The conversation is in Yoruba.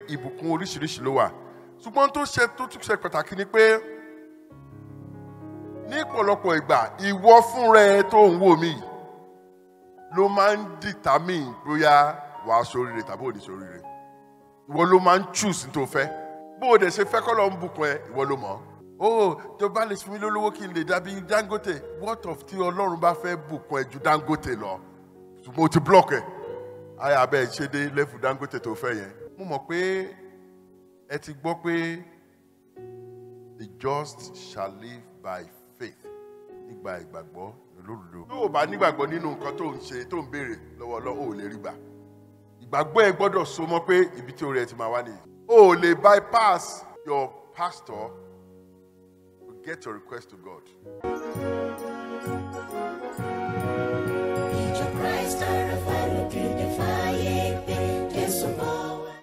ìbùkún oríṣiríṣi ló wà ṣùgbọ́n tó ṣe tó tún ṣe pàtàkì ni pé ní ọ̀pọ̀lọpọ̀ ìgbà ìwọ fúnra ẹ tó ń wò mí ló máa ń determine bóyá wàá ṣoríire tàbí ò ní ṣoríire ìwọ ló máa ń choose ní tó fẹ́ bó o dẹ̀ ṣe fẹ́ kọ́ lọ ń bùkún ẹ ìwọ ló mọ̀ ó tó bá lè fún mi lólówó kí n lè dàbí Dangote what of tí Ọlọ́run bá fẹ́ bùkún ẹ ju Dangote lọ ṣùgbọ́n o ti block ẹ ayé abẹ́ ṣe dé level Dangote tó fẹ́ yẹn mo mọ̀ pé ẹ ti gbọ́ pé the just shall live by faith nígbà ìgbàgbọ́ lódodo. tó o bá nígbàgbọ́ nínú nǹkan tó ń ṣe tó ń béèrè lọ́wọ́ Ọlọ́run ò lè rí gbà ìgbàgbọ́ ẹ gbọ́dọ̀ so mọ́ pé ibi tí orí ẹ ti máa wá nìyí. o ò lè bypass your pastor to get your request to God.